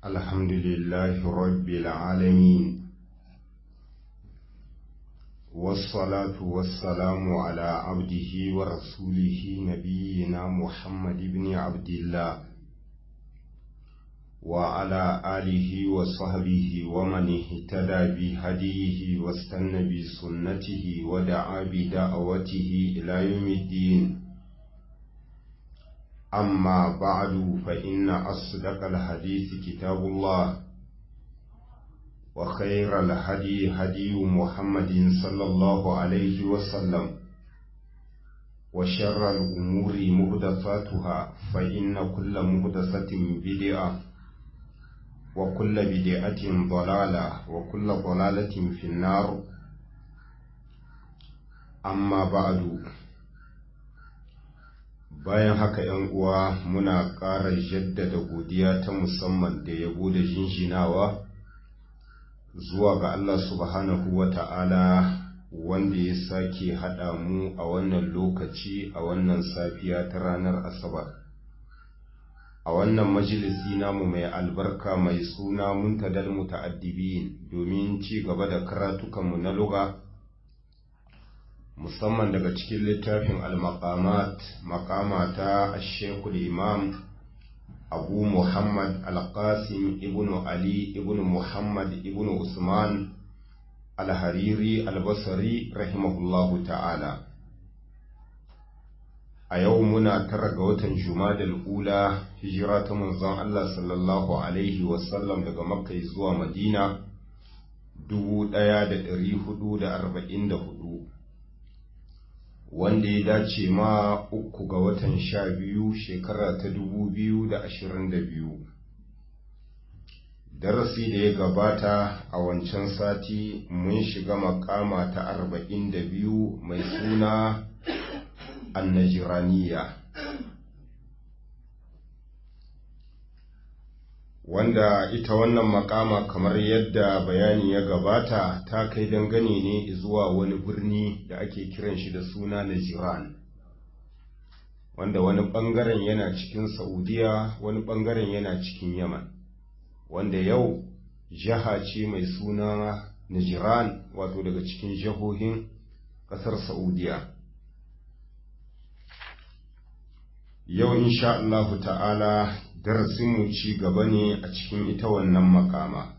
الحمد لله رب العالمين والصلاة والسلام على عبده ورسوله نبينا محمد بن عبد الله وعلى آله وصحبه ومن اهتدى بهديه واستنى بسنته ودعا بدعوته إلى يوم الدين أما بعد فإن أصدق الحديث كتاب الله وخير الهدي هدي محمد صلى الله عليه وسلم وشر الأمور مهدفاتها فإن كل مهدسة بدعة وكل بدعة ضلالة وكل ضلالة في النار أما بعد bayan haka ‘yan uwa muna ƙara jaddada godiya ta musamman da yabo da jinjinawa zuwa ga Allah subhanahu wa ta'ala wanda ya sake haɗa mu a wannan lokaci a wannan safiya ta ranar Asabar. A wannan majalisi namu mai albarka mai suna muntadal muta'addibin domin ci gaba da karatukanmu na luga. musamman daga cikin littafin al-maqamat maqama ta shekul imam abu muhammad al-qasim ibn ali ibn muhammad ibn usman al-hariri al-basri rahimahullahu ta'ala a yau muna tara ga watan jumadal ula hijira ta manzon Allah sallallahu alaihi wasallam daga makka zuwa madina 1444 wanda ya dace ma uku ga watan sha biyu shekara ta dubu biyu da ashirin da biyu darasi da ya gabata a wancan sati mun shiga makama ta arba'in da biyu mai suna annajiraniya wanda ita wannan makama kamar yadda bayani ya gabata ta kai dangane ne zuwa wani birni da ake kiran shi da suna Najiran wanda wani bangaren yana cikin Saudiya wani bangaren yana cikin Yaman wanda yau jiha ce mai suna Najiran wato daga cikin jihohin kasar Saudiya yau insha Allah ta'ala darasinmu ci gaba ne a cikin ita wannan makama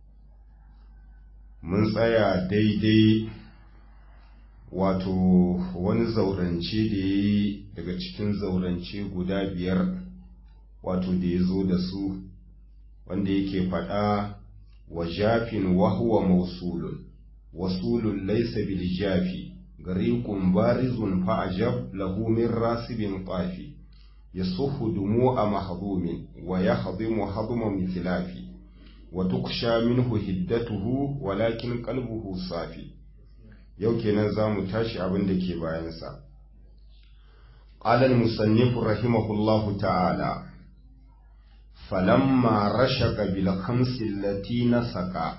mun tsaya daidai wato wani zaurance da ya yi daga cikin zaurance guda biyar wato da ya zo da su wanda yake faɗa wa jafin wahuwa mausulun wasulun laisa bil jafi gariqun barizun fa'ajab lahu min rasibin qafi يصف دموع محظوم ويهضم هضم مثلاف وتخشى منه هدته ولكن قلبه صافي yau kenan za mu tashi abin da ke bayansa ƙalal musannifu rahimahullahu ta'ala falamma rashaka bil khamsi allati nasaka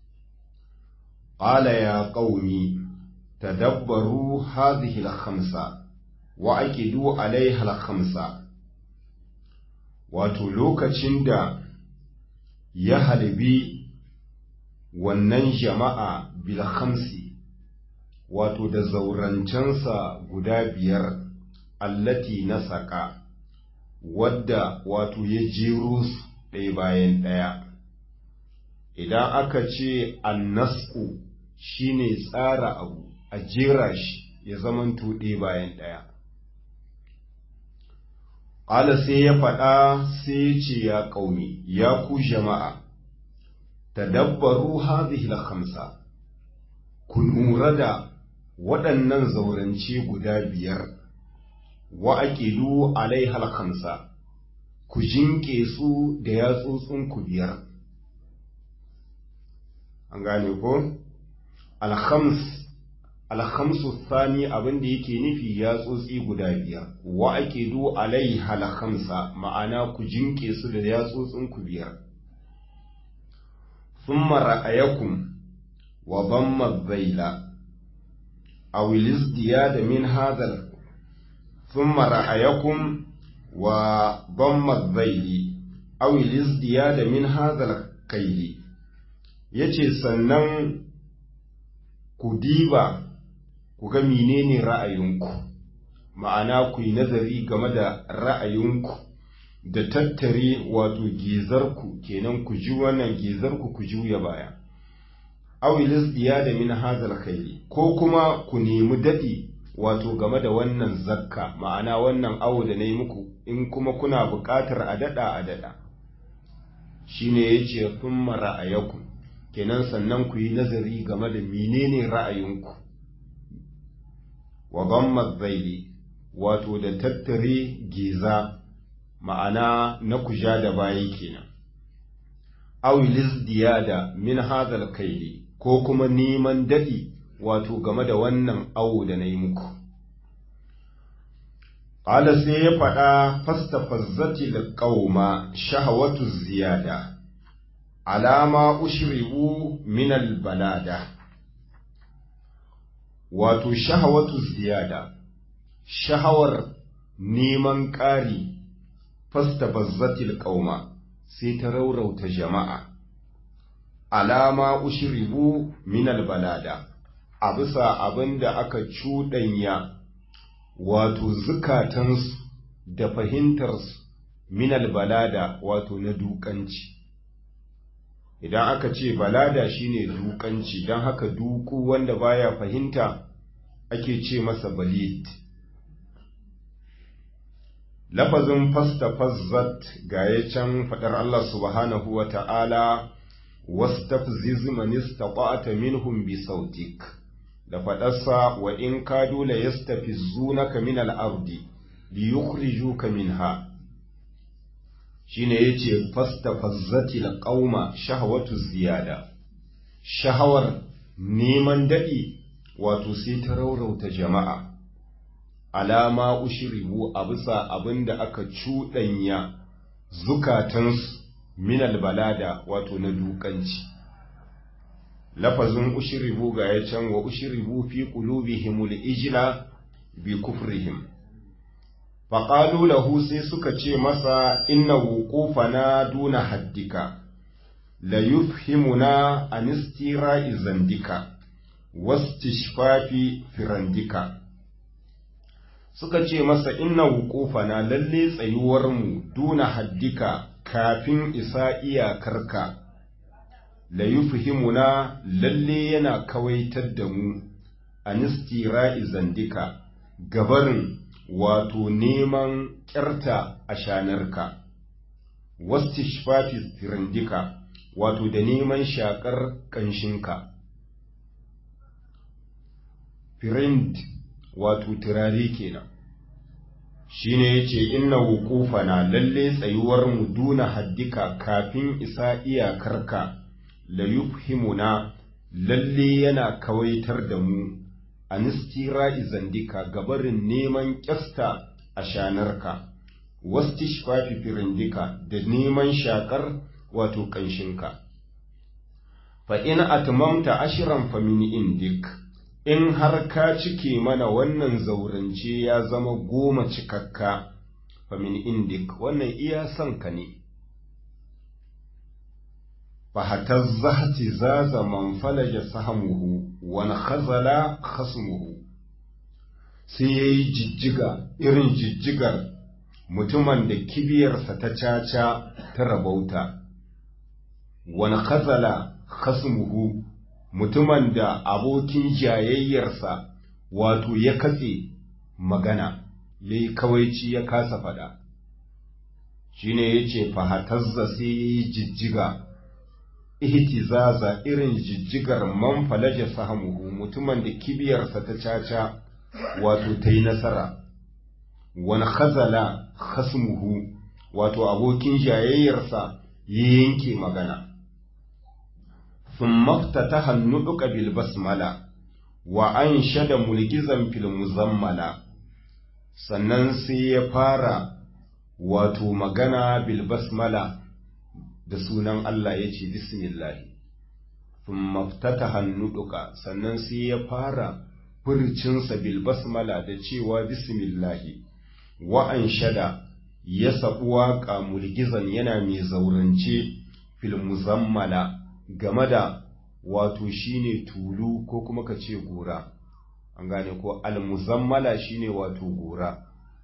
qala ya qaumi tadabbaru hadhihi al khamsa wa aqidu alaiha al khamsa wato lokacin da ya halbi wannan jama'a bil khamsi wato da zaurancensa guda biyar allati na saka wadda wato ya jero su ɗaya bayan ɗaya idan aka ce annasku shine tsara abu a jera shi ya zamanto ɗaya bayan ɗaya Ƙala sai ya faɗa sai ya ce ya ƙaumi, ya ku jama'a, tadabbaru hadhihi khamsa ku lura da waɗannan zaurance guda biyar, wa aqilu alaiha khamsa ku jinƙe su da yatsotsin ku biyar. An gane ko? Alhams alhamsu sani abin da yake nufi ya tsotsi guda biyar wa ake do alai halhamsa ma'ana ku jinke su da ya tsotsin ku biyar thumma ra'ayakum wa dhamma zaila aw da min hadha thumma ra'ayakum wa dhamma zaili aw da min hadhal kaili yace sannan ku diba ku ga menene ra'ayinku ma'ana ku yi nazari game da ra'ayinku da tattare wato gizarku kenan ku ji wannan gizarku ku juya baya awilis diya da min hazal khairi ko kuma ku nemi daɗi wato game da wannan zakka ma'ana wannan awo da na yi muku in kuma kuna buƙatar a daɗa a daɗa shine ya ce sun ra'ayaku kenan sannan ku yi nazari game da menene ra'ayinku wa gammar zaili wato da tattare giza ma'ana na kuja da bayi kenan awilis diyada min hadal kaili ko kuma neman daɗi wato game da wannan awo da na yi muku ƙala sai ya faɗa fasta fazzati da ƙauma shahawatu ziyada alama ushribu minal balada wato shahawatu ziyada shahawar neman ƙari fasta bazzatil ƙauma sai ta raurauta jama'a alama ushribu minal balada a bisa abin da aka cuɗanya wato zukatansu da fahimtarsu minal balada wato na dukanci idan aka ce balada shine dukanci don haka duku wanda baya fahimta ake ce masa balid lafazin fasta fazzat ga ya can faɗar Allah subhanahu wa ta'ala wastafziz man istata'ta minhum bi sautik da faɗarsa wa in kadu la yastafizunaka min al-ardi li yukhrijuka minha shine yace fastafazzati al-qauma shahwatu ziyada shahawar neman dadi wato sai ta raurauta jama'a alama ushribu a bisa abinda aka cuɗanya zukatansu minal balada wato na dukanci lafazin ushribu ga ya can wa ushribu fi qulubihimul ijla bi kufrihim faqalu lahu sai suka ce masa inna wuqufana duna haddika la yufhimuna an istira'i zandika wastishfafi firandika suka ce masa inna wuqufana lalle tsayuwar mu duna haddika kafin isa iyakarka la yufhimuna lalle yana kawaitar da mu anistira'i zandika gabarin wato neman ƙyarta a shanarka wastishfafi firindika wato da neman shakar ƙanshinka firind wato turare kenan shine yace inna wuqufana lalle tsayuwar mu duna haddika kafin isa iyakarka la yufhimuna lalle yana kawaitar da mu anistira izandika gabarin neman kyasta a shanarka wastishfafi firindika da neman shakar wato ƙanshinka fa in atmamta ashiran fa min indik in har ka cike mana wannan zaurance ya zama goma cikakka fa min indik wannan iya son ka ne fahatazza zaza man falaja sahamuhu wani khazala khasmuhu sai ya yi jijjiga irin jijjigar mutumin da kibiyarsa ta caca ta rabauta wani khazala khasmuhu mutumin da abokin jayayyarsa wato ya katse magana ya yi kawaici ya kasa faɗa shi ne ya ce fahatazza sai ya yi jijjiga ihtizaza irin jijjigar man falaja sahamuhu mutumin da kibiyarsa ta caca wato ta yi nasara wani khazala khasmuhu wato abokin jayayyarsa ya yanke magana sun mafta ta hannu duka basmala wa an shada mulkizan fil muzammala sannan sai ya fara wato magana bil basmala da sunan Allah ya ce bismillahi sun maftata hannu duka sannan sai ya fara furcinsa bil basmala da cewa bismillahi wa'an shada ya saɓi waƙa mulgizan yana mai zaurance fil muzammala game da wato shine tulu ko kuma ka ce gora an gane ko al muzammala shine wato gora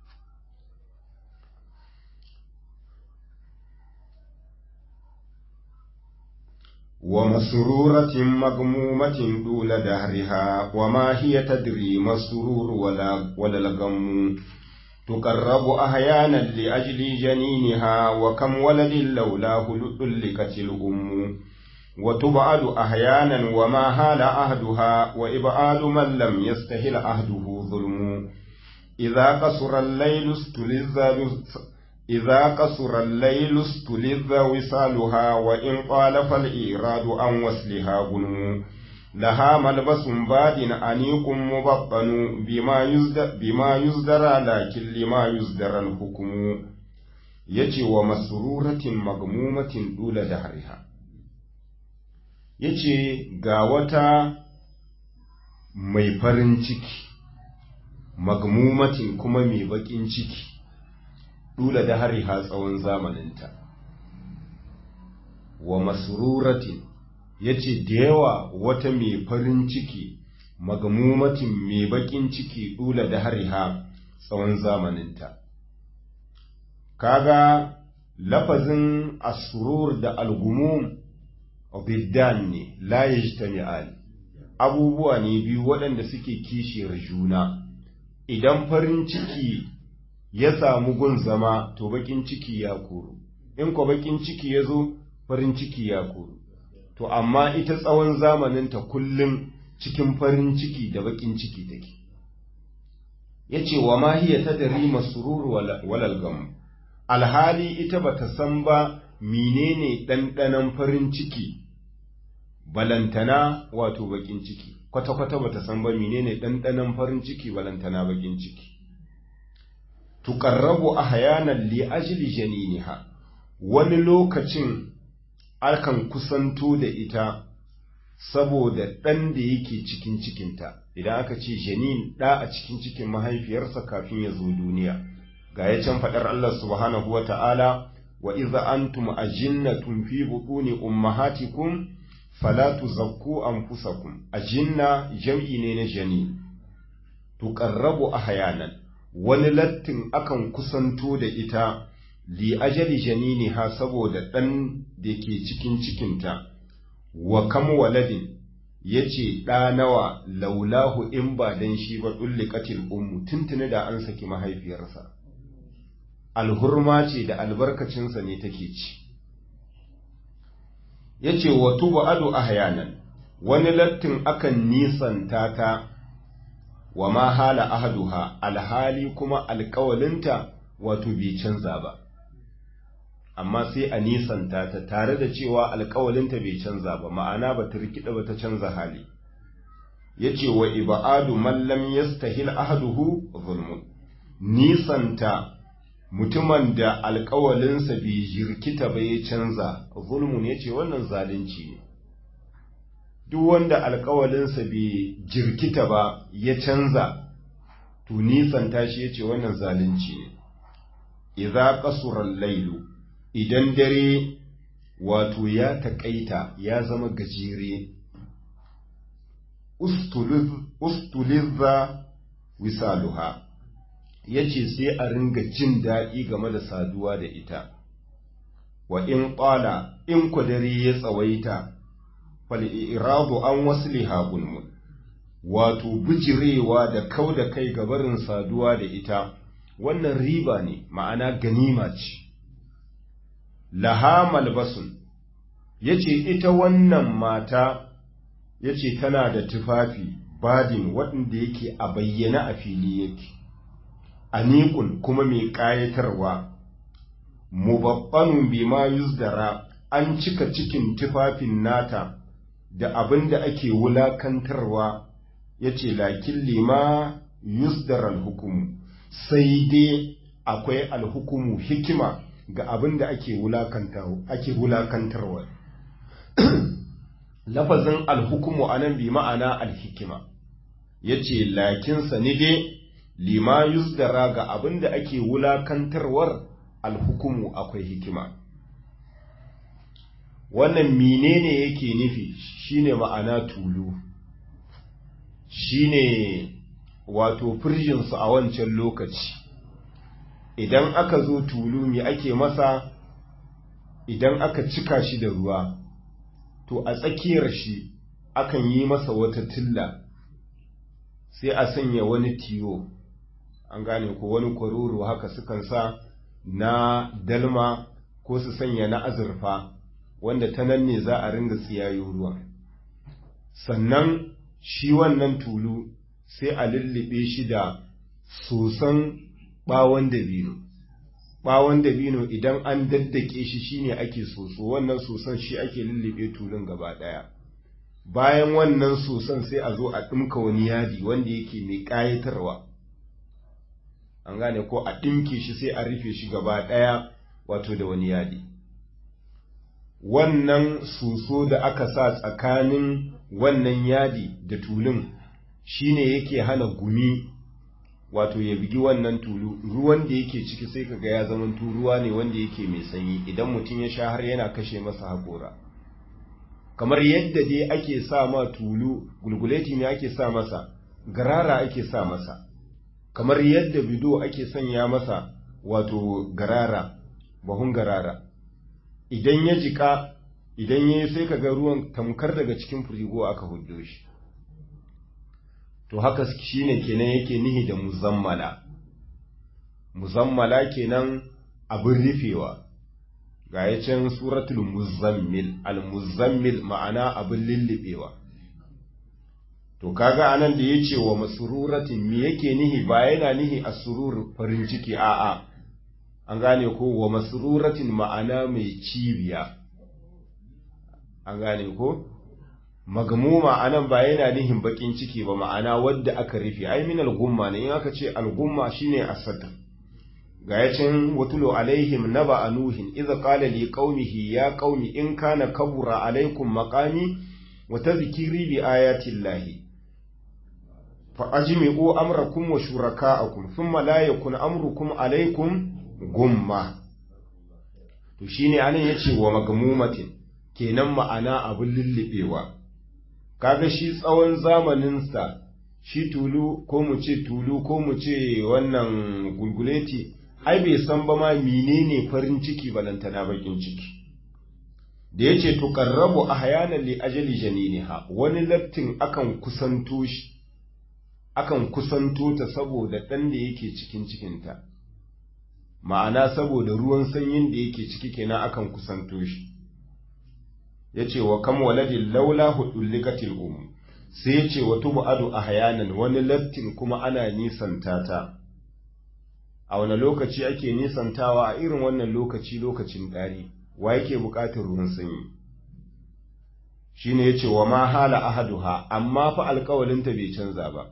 ومسرورة مغمومة دون دهرها وما هي تدري ما السرور ولا, ولا الغم تقرب أحيانا لأجل جنينها وكم ولد لولاه لؤلكت الأم وتبعد أحيانا وما هال أهدها وإبعاد من لم يستهل أهده ظلم إذا قصر الليل استلذ إذا قصر الليل استلذ وصالها وإن طال فالإيراد عن وصلها غنم لها ملبس باد أنيق مبطن بما يزدر, بما يزدر لكن لما يزدر الحكم يجي ومسرورة مغمومة دول دهرها yace ga wata mai farin ciki magmumatin kuma mai baƙin ciki dula da hari ha tsawon zamaninta wa masruratin yace da yawa wata mai farin ciki magmumatin mai bakin ciki dula da hari ha tsawon zamaninta kaga lafazin asrur da algumum biddan ne la yajtami'an abubuwa ne biyu waɗanda suke kishiyar juna idan farin ciki ya samu gun zama to bakin ciki ya koro in ko bakin ciki ya zo farin ciki ya koro to amma ita tsawon zamaninta kullum cikin farin ciki da bakin ciki take ya ce wa ma hiya ta dari masururu walal gamu alhali ita bata san ba menene ɗanɗanon farin ciki balantana wato bakin ciki kwata-kwata bata san ba menene ɗanɗanon farin ciki balantana bakin ciki tuƙarrabu a hayanan li ajili janiniha wani lokacin akan kusanto da ita saboda ɗan da yake cikin cikinta idan aka ce janin ɗa a cikin cikin mahaifiyarsa kafin ya zo duniya ga ya can faɗar Allah subhanahu wa ta'ala wa iza antum ajinnatun fi butuni ummahatikum fala tuzakku anfusakum ajinna jam'i ne na janin tuqarrabu ahyanan wani lattin akan kusanto da ita li ajali janini ha saboda ɗan da ke cikin cikinta wa kam waladin ya ce ɗa nawa laulahu in ba dan shi ba ɗulli katil ummu tuntuni da an saki mahaifiyarsa alhurma ce da albarkacinsa ne take ci ya ce wa tuba ado ahyanan wani lattin akan nisanta ta wa ma hala ahaduha alhali kuma alkawalinta wato bai canza ba amma sai a nisanta ta tare da cewa alkawalinta bai canza ba ma'ana ba ta rikida ba ta canza hali ya ce wa iba'adu mallam yastahil ahaduhu zulmun nisanta mutumin da alkawalinsa bai jirkita ba ya canza zulmun ya ce wannan zalunci ne duk wanda alkawalinsa bai jirkita ba ya canza to nisanta shi ya ce wannan zalunci ne idza qasura lailu idan dare wato ya taƙaita ya zama gajere ustulizza wisaluha ya ce sai a ringa jin daɗi game da saduwa da ita wa in ƙwala in ku dare ya tsawaita fal'iradu an wasu lihagunmun wato bijirewa da kau da kai gabarin saduwa da ita wannan riba ne ma'ana ganima ce laha malbasun ya ce ita wannan mata ya ce tana da tufafi badin waɗanda yake a bayyana a fili yake anikun kuma mai ƙayatarwa mubabbanun bima yuzdara an cika cikin tufafin nata da abin da ake wulakantarwa ya ce lakin lima yusdaral hukumu sai dai akwai alhukumu hikima ga abin da ake wulakantarwa lafazin alhukumu a nan bi ma'ana alhikima ya ce lakinsa ni dai lima yusdara ga abin da ake wulakantarwar alhukumu akwai hikima wannan menene yake nufi shine ma'ana tulu shine wato firjinsu a wancan lokaci idan aka zo tulu me ake masa idan aka cika shi da ruwa to a tsakiyar shi akan yi masa wata tilla sai a sanya wani tiyo an gane ko wani kwaroro haka sukan sa na dalma ko su sanya na azurfa wanda ta nan ne za a ringa tsiyayo ruwa sannan shi wannan tulu sai a lullube shi da soson ɓawon dabino ɓawon dabino idan an daddake shi shine ake soso wannan soson shi ake lullube tulun gaba ɗaya bayan wannan soson sai a zo a ɗinka wani yadi wanda yake mai ƙayatarwa an gane ko a ɗinke shi sai a rufe shi gaba ɗaya wato da wani yadi wannan soso da aka sa tsakanin wannan yadi da tulun shine yake hana gumi wato ya bigi wannan tulu ruwan da yake ciki sai kaga ya zama ruwa ne wanda yake mai sanyi idan mutum ya sha har yana kashe masa haƙora kamar yadda dai ake sa ma tulu gulguleti ne ake sa masa garara ake sa masa kamar yadda bido ake sanya masa wato garara bahun garara idan ya jika idan ya yi sai kaga ruwan tamkar daga cikin firigo aka huddo shi to haka shine kenan yake nihi da muzammala muzammala kenan abin rufewa ga ya can suratul muzammil al-muzammil ma'ana abin lullubewa to kaga anan da yace wa masururatin me yake nihi ba yana nihi asurur farin ciki a'a an gane ko wa masururatin ma'ana mai cibiya an gane ko magmuma anan ba yana nihin bakin ciki ba ma'ana wadda aka rufe ai min al-gumma ne in aka ce al-gumma shine asad ga yacin watulu alaihim naba anuhin idza qala li qaumihi ya qaumi in kana kabura alaikum maqami wa tadhkiri bi ayati llahi fa ajmi'u amrakum wa shuraka'akum thumma la yakun amrukum alaikum gumma to shine anan yace wa magmumatin kenan ma'ana abin lullubewa kaga shi tsawon zamaninsa shi tulu ko mu ce tulu ko mu ce wannan gulguleti ai bai san ba ma menene farin ciki balantana bakin ciki da yace tuqarrabu ahyanan li ajali janiniha wani lattin akan kusanto shi akan kusanto ta saboda dan da yake cikin cikinta ma'ana saboda ruwan sanyin da yake ciki kenan akan kusanto shi yace wa kam waladin laula hudullikatil um sai yace wa tubu'adu ahyanan wani lattin kuma ana nisanta ta a wani lokaci ake nisantawa a irin wannan lokaci lokacin ɗari wa yake buƙatar ruwan sanyi shi ne ya ce wa ma hala ahaduha amma fa alƙawalinta bai canza ba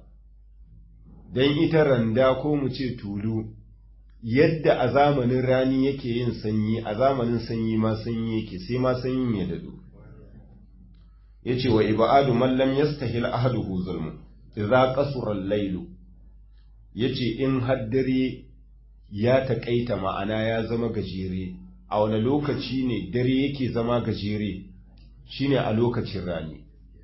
don ita randa ko mu ce tulu yadda a zamanin rani yake yin sanyi a zamanin sanyi ma sanyi yake sai ma sanyin ya dadu ya ce wa ibadu mallam yastahil ahaduhu zulmu idza qasura al-lailu yace in haddare ya taƙaita ma'ana ya zama gajere a wani lokaci ne dare yake zama gajere shine a lokacin rani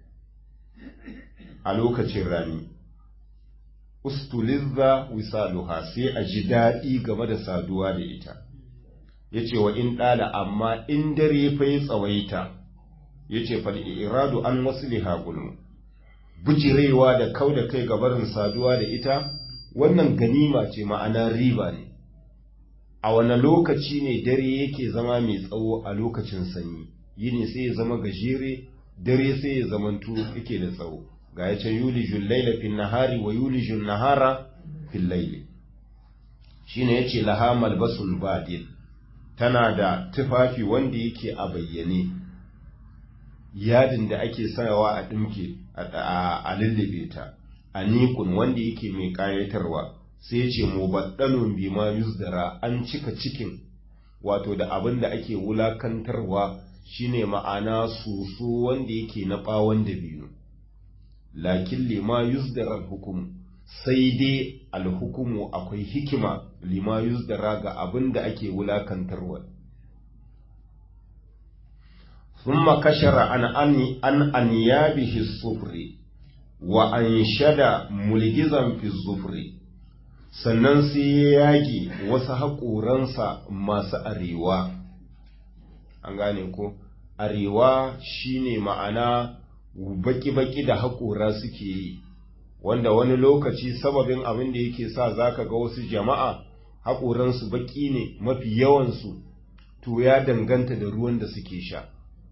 a lokacin rani ustulizza wisaluha sai a ji daɗi game da saduwa da ita yace wa in ɗala amma in dare fa ya tsawaita yace fal iradu an wasliha gulmu bujirewa da kau da kai gabarin saduwa da ita wannan ganima ce ma'ana riba ne a wane lokaci ne dare yake zama mai tsawo a lokacin sanyi yini sai ya zama gajere dare sai ya zamanto yake da tsawo ga ya ce yulijun laila fil nahari wa yulijun nahara fil laili shine yace laha malbasul badil tana da tufafi wanda yake a bayyane yadin da ake sayawa a dimke a lullube ta anikun wanda yake mai kayatarwa sai ce mubaddalun bima yuzdara an cika cikin wato da abin da ake wulakantarwa shine ma'ana soso wanda yake na bawon da biyu lakin lima yuzdara hukum sai dai alhukumu akwai hikima lima yuzdara ga abin da ake wulakantarwa thumma kashara an ani an anyabihi sufri wa anshada mulgizan fi zufri sannan sai ya yage wasu haƙoransa masu arewa an gane ko arewa shine ma'ana baki-baki da haƙora suke yi wanda wani lokaci sababin abin da yake sa zaka ga wasu jama'a haƙoransu baki ne mafi yawansu to ya danganta da ruwan da suke sha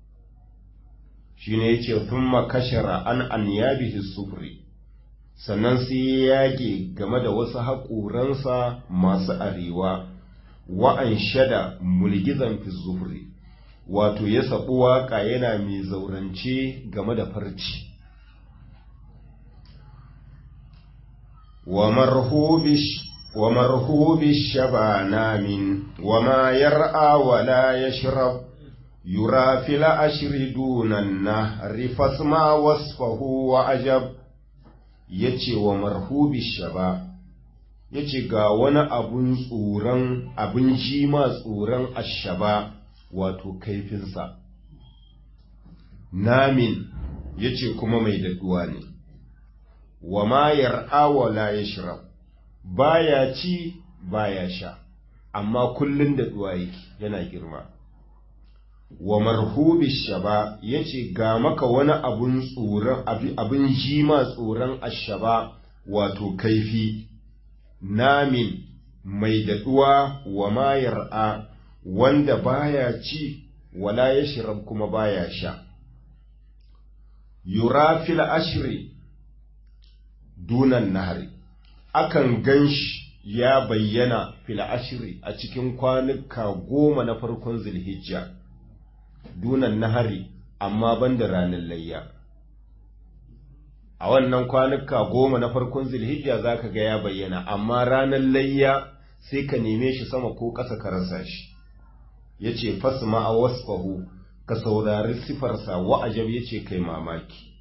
shine yace thumma kashara an anyabihi sufri sannan sai ya yage game da wasu haƙoransa masu arewa wa'an shada mulgizan fi zufri wato ya saɓi waƙa yana mai zaurance game da farci wa marhubi shabana min wa ma yar'a wa la yashrab yura fil ashri dunan nahri fasma wasfahu wa ajab yace wa marhubi shaba yace ga wani abun tsoron abin jima tsoron ashaba wato kaifinsa namin yace kuma mai daɗuwa ne wa ma yar'a wa la yashrab baya ci baya sha amma kullun daɗuwa yake yana girma wa marhubi shaba yace ga maka wani abun tsoron abin jima tsoron ashaba wato kaifi namin mai daɗuwa wa ma yar'a wanda baya ci wala ya shirab kuma baya sha yura fil ashri dunan nahari akan ganshi ya bayyana fil ashri a cikin kwanuka goma na farkon zulhijja dunan nahari amma banda ranar layya a wannan kwanuka goma na farkon zulhijja zaka ga ya bayyana amma ranar layya sai ka neme shi sama ko ƙasa ka rasa shi ya ce fasma a wasfahu ka saurari sifarsa wa'ajab ya ce kai mamaki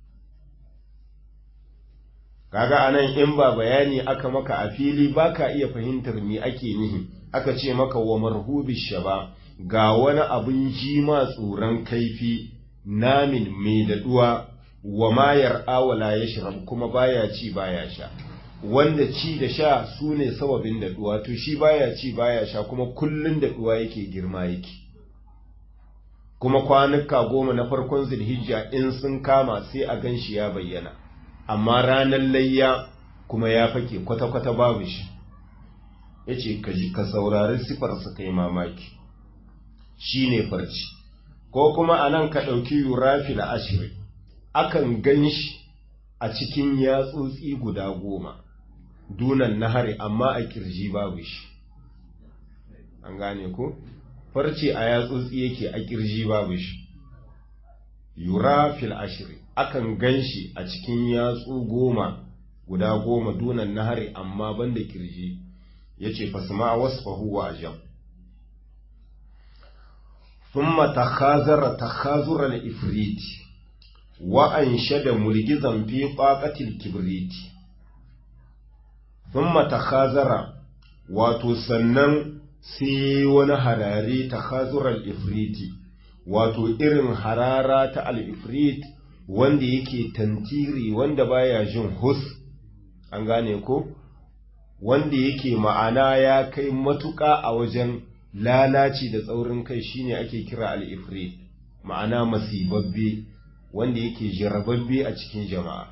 kaga anan in ba bayani aka maka a fili ba ka iya fahimtar me ake nihi aka ce maka wa marhubi shaba ga wani abin jima tsoron kaifi namin mai daɗuwa wa mayar awala ya shiram kuma baya ci baya sha wanda ci da sha su ne sababin daɗuwa to shi baya ci baya sha kuma kullun daɗuwa yake girma yake kuma kwanuka goma na farkon zulhijja in sun kama sai a gan shi ya bayyana amma ranar layya kuma ya fake kwata-kwata babu shi ya ce ka saurari sifarsa kai mamaki shi ne farci ko kuma a nan ka ɗauki yurafi da ashirin akan gan shi a cikin yatsotsi guda goma dunan nahari amma a kirji babu shi an gane ko farce a yatsotsi yake a kirji babu shi yura fil ashiri akan gan shi a cikin yatsu goma guda goma dunan nahari amma banda kirji yace fasma wasfahu wa ajab ثم تخاذر تخاذر الإفريت وأنشد ملجزا في طاقة الكبريت ثم تخاذر وتسنن sai wani harare ta kazurar ifriti wato irin harara ta al'ifrit wanda yake tantiri wanda baya jin hus an gane ko wanda yake ma'ana ya kai matuƙa a wajen lalaci da tsaurin kai shine ake kira al'ifrit ma'ana masibabbe wanda yake jarababbe a cikin jama'a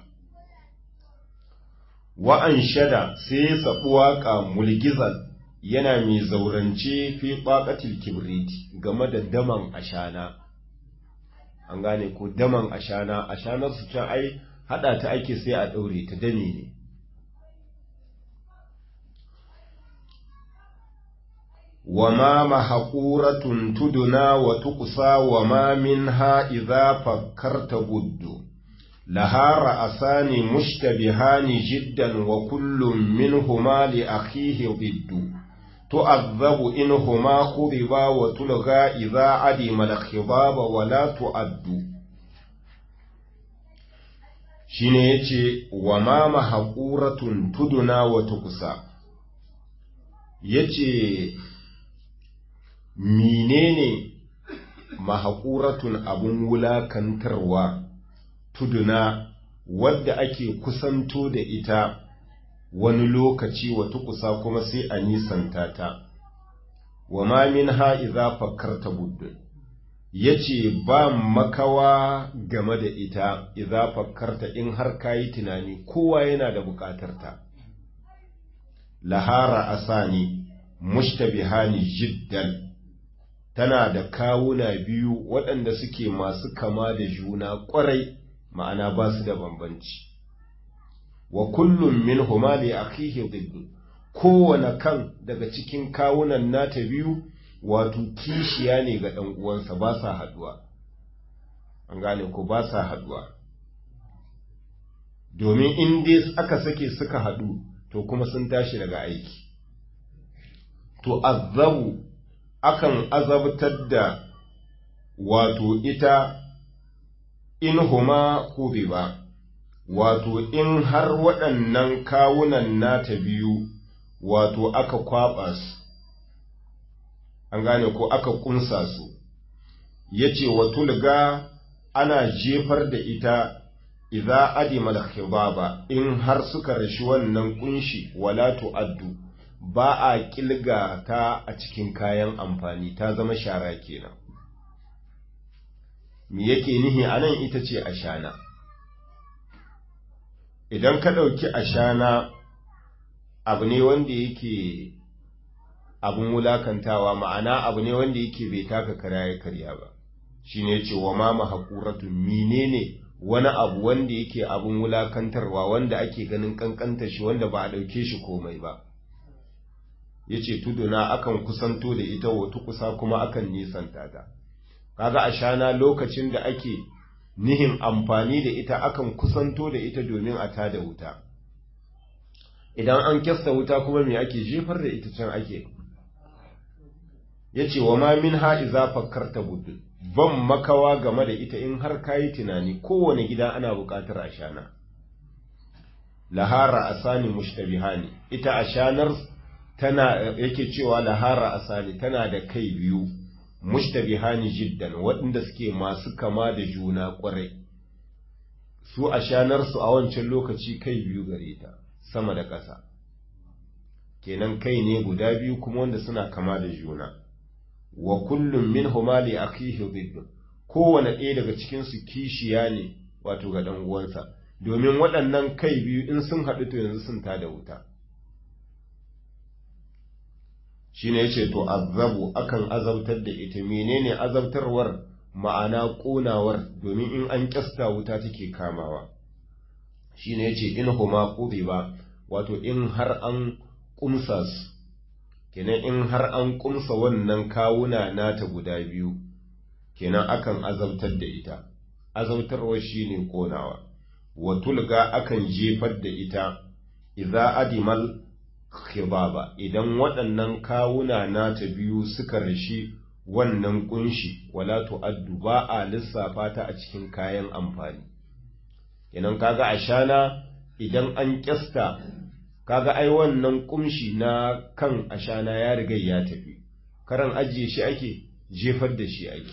wa'an shada sai ya saɓi waƙa mulgizan yana mai zaurance fi ɓaƙatil kibriti game da daman ashana an gane ko daman ashana ashanar su can ai haɗa ta ake sai a ɗaure ta dame ne وما محقورة تدنا وتقصى وما منها إذا فكرت بد لها رأسان مشتبهان جدا وكل منهما لأخيه ضد تؤذب إنهما خضبا وتلغى إذا عدم الخضاب ولا تؤد shine yace wa ma mahquratun tuduna wa tuqsa ya ce menene mahaƙuratun abin wulakantarwa tuduna wadda ake kusanto da ita wani lokaci wata kusa kuma sai a nisanta ta wa ma min ha'iza fakkarta buddun ya ce ba makawa game da ita iza fakkarta in har kayi tunani kowa yana da bukatarta lahara asani mushtabihani jiddan tana da kawuna biyu waɗanda suke masu kama da juna ƙwarai ma'ana ba su da bambanci wa kullum min huma li akhihi dhiddu kowane kan daga cikin kawunan nata biyu wato kishiya ne ga ɗan uwansa ba sa haduwa an gane ko ba sa haduwa domin in dai aka sake suka haɗu to kuma sun tashi daga aiki to azabu akan azabtar da wato ita in huma ba wato in har waɗannan kawunan nata biyu wato aka kwaɓa su an gane ko aka ƙunsa su ya ce wa tulga ana jefar da ita idza adimal khibaba in har suka rashi wannan kunshi wala tu'addu ba a kilga ta a cikin kayan amfani ta zama shara kenan me yake nihi anan ita ce ashana idan ka ɗauki ashana abu ne wanda yake abun wulakantawa ma'ana abu ne wanda yake bai taka kara ya karya ba shine yace wa ma mahquratun menene wani abu wanda yake abun wulakantarwa wanda ake ganin kankanta shi wanda ba a dauke shi komai ba yace tuduna akan kusanto da ita wata kusa kuma akan nisanta ta kaga ashana lokacin da ake nihin amfani da ita akan kusanto da ita domin a tada wuta idan an kyasta wuta kuma me ake jefar da ita can ake yace wa ma min ha iza fakkarta buddu ban makawa game da ita in har kayi tunani kowane gida ana buƙatar ashana lahara asani mushtabihani ita ashanar tana yake cewa lahara asani tana da kai biyu mushtabihani jiddan waɗanda suke masu kama da juna ƙwarai su ashanar su a wancan lokaci kai biyu gare ta sama da ƙasa kenan kai ne guda biyu kuma wanda suna kama da juna wa kullum min huma li akhihi dhidd kowane ɗaya daga cikin su kishiya ne wato ga dan uwansa domin waɗannan kai biyu in sun haɗu to yanzu sun tada wuta shine yace to azabu akan azabtar da ita menene azabtarwar ma'ana ƙonawar domin in an kyasta wuta take kamawa shine yace in huma ba wato in har an kumsa su kenan in har an kumsa wannan kawuna nata guda biyu kenan akan azabtar da ita azabtarwa shine konawa wa tulga akan jefar da ita idza adimal khibaba idan waɗannan kawuna nata biyu suka rashi wannan kunshi wala tu'addu ba a lissafa ta a cikin kayan amfani kenan kaga ashana idan an kyasta kaga ai wannan kumshi na kan ashana ya riga ya tafi karan ajiye shi ake jefar da shi ake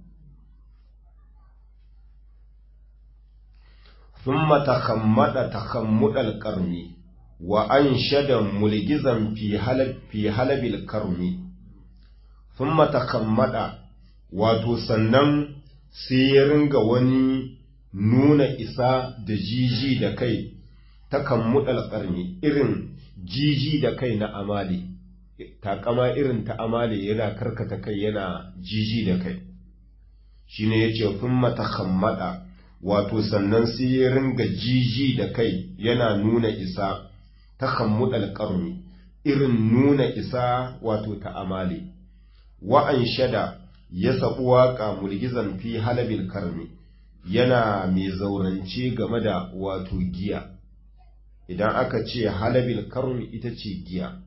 thumma takhammada takhammudal qarmi wa anshada mulgizan fi halab fi halabil karmi thumma takhammada wato sannan sai ya ringa wani nuna isa da jiji da kai takan mudal ƙarni irin jiji da kai na amali takama irin ta amali yana karkata kai yana jiji da kai shine yace kun matahammada wato sannan sai ya ringa jiji da kai yana nuna isa takan mudal ƙarni irin nuna isa wato ta amali wa'an shada ya sabu waƙa mulgizan fi halabil karmi yana mai zaurance game da wato giya idan aka ce halabil karmi ita ce giya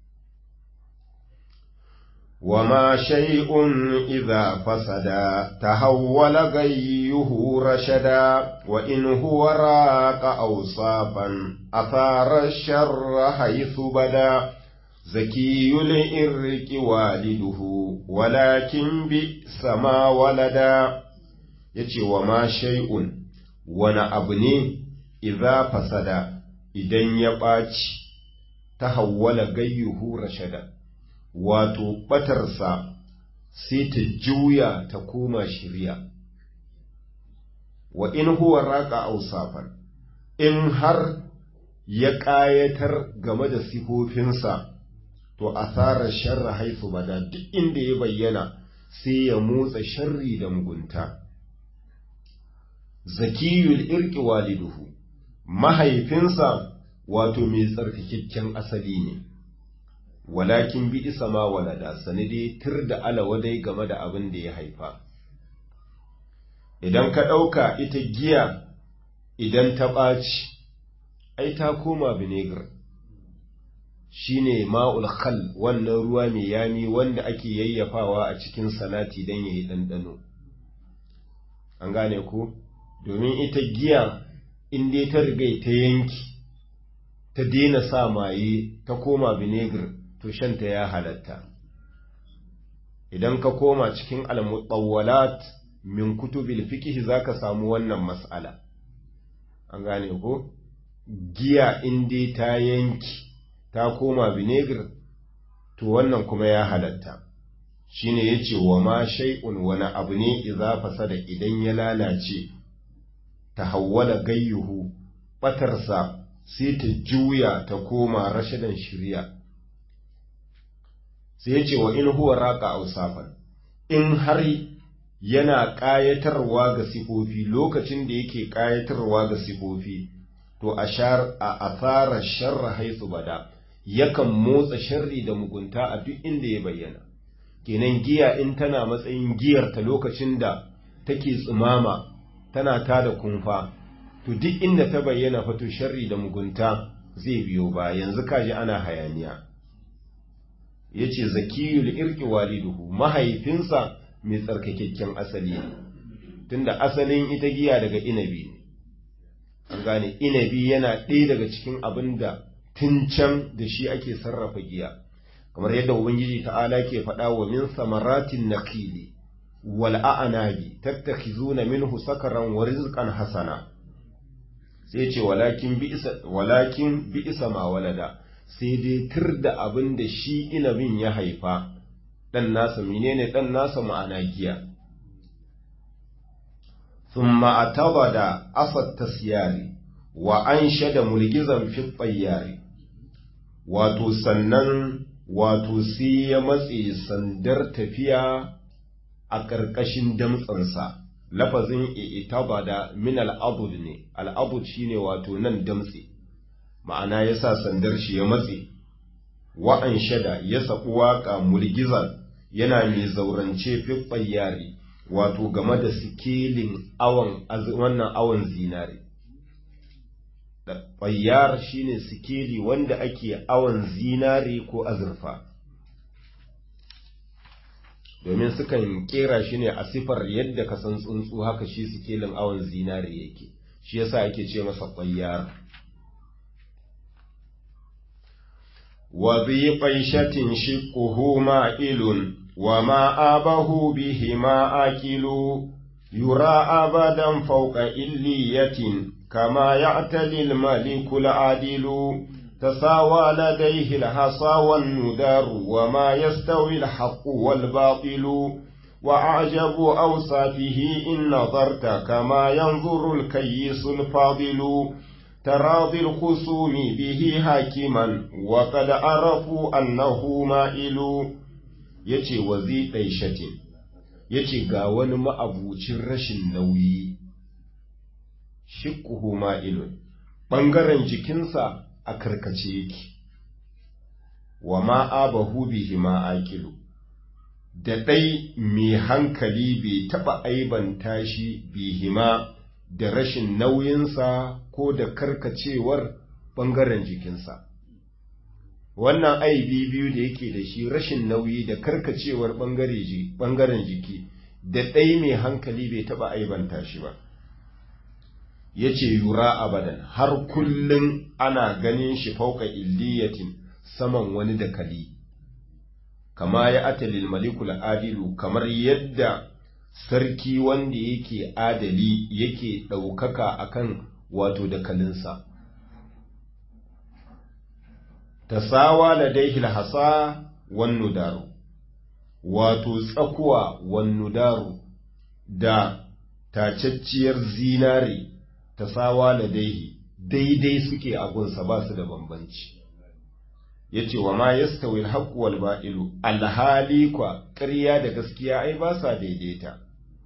وما شيء إذا فسد تهول غيه رشدا وإن هو راق أوصافا أثار الشر حيث بدا zakiyul irqi waliduhu walakin bi sama walada yace wa ma shay'un wani abu ne idza fasada idan ya ɓaci ta hawwala gayyuhu rashada wato ɓatarsa sai ta juya ta koma shirya wa in huwa raƙa ausafan in har ya ƙayatar game da sifofinsa to asarar sharra haifu bada duk inda ya bayyana sai ya motsa sharri da mugunta zakiyul irki waliduhu mahaifinsa wato mai tsarkakakken asali ne walakin bi isa ma walada sanade tir da alawadai game da abin da ya haifa idan ka ɗauka ita giya idan ta ɓaci ai ta koma vinegar shine ma'ul khal wannan ruwa mai yami wanda ake yayyafawa a cikin salati don ya yi ɗanɗano an gane ko domin ita giya in dai ta rigai ta yanki ta daina sa maye ta koma vinegar to shanta ya halatta idan ka koma cikin al-mutawwalat min kutubil fiqh zaka samu wannan mas'ala an gane ko giya in dai ta yanki ta koma vinegar to wannan kuma ya halatta shine yace wa ma shay'un wani abu ne idza fasada idan ya lalace tahawwala gayyuhu batarsa sai ta juya ta koma rashadan shirya sai yace wa in huwa raqa ausafan in har yana ƙayatarwa ga sifofi lokacin da yake ƙayatarwa ga sifofi to a asarar sharra haisu bada yakan motsa sharri da mugunta a duk inda ya bayyana kenan giya in tana matsayin giyarta lokacin da take tsimama tana tada kumfa to duk inda ta bayyana fa to sharri da mugunta zai biyo ba yanzu kaji ana hayaniya yace zakiyul irqi waliduhu mahaifinsa mai tsarkakakken asali ne tunda asalin ita giya daga inabi ne an gane inabi yana ɗaya daga cikin abin da tun can da shi ake sarrafa giya kamar yadda ubangiji ta'ala ke faɗa wa min samaratin naqili wal a'nabi tattakhizuna minhu sakaran wa rizqan hasana sai ce walakin bi'sa walakin bi'sa ma walada sai dai tir da abin da shi inabin ya haifa dan nasa menene dan nasa ma'ana giya thumma atabada asat tasyari wa anshada mulgizan fi tayyari wato sannan wato sai ya matse sandar tafiya a ƙarƙashin damtsansa lafazin itabada min al'abud ne al'abud shine wato nan damtse ma'ana ya sa sandar shi ya matse wa'an shada ya saɓi waƙa mulgizan yana mai zaurance fiffan yari wato game da sikelin awon wannan awon zinare Fayyar shine sikeli wanda ake awon zinare ko azurfa domin sukan kera shi ne a sifar yadda ka san tsuntsu haka shi sikelin awon zinare yake shi yasa ake ce masa fayyar wa bi qaishatin shiqquhu ma'ilun wa ma abahu bihi ma akilu yura abadan fawqa illiyatin كما يعتلي الملك العادل تساوى لديه الحصى والندار وما يستوي الحق والباطل وأعجب أوصافه إن نظرت كما ينظر الكيس الفاضل تراضي الخصوم به حاكما وقد عرفوا أنه مائل يتي وذي قيشة يتي قاون ما أبو رش النوي shiƙuhu ma'ilun ɓangaren jikinsa a karkace yake wa ma'abahu bihi ma'aƙilu da ɗai mai hankali bai taɓa aibanta shi bihima da rashin nauyinsa ko da karkacewar ɓangaren jikinsa wannan aibi biyu da yake da shi rashin nauyi da karkacewar ɓangaren jiki da ɗai mai hankali bai taɓa aibanta shi ba ya ce yura abadan har kullum ana ganin shi fauka illiyatin saman wani dakali kama ya atalil malikul adilu kamar yadda sarki wanda yake adali yake ɗaukaka akan wato dakalinsa tasawa ladaihi hasa wan nudaru wato tsakuwa wan nudaru da tacacciyar zinare tasawa ladaihi daidai suke agunsa ba su da bambanci yace wa ma yastawi al-haqqu wal ba'ilu alhali kwa ƙarya da gaskiya ai ba sa daidaita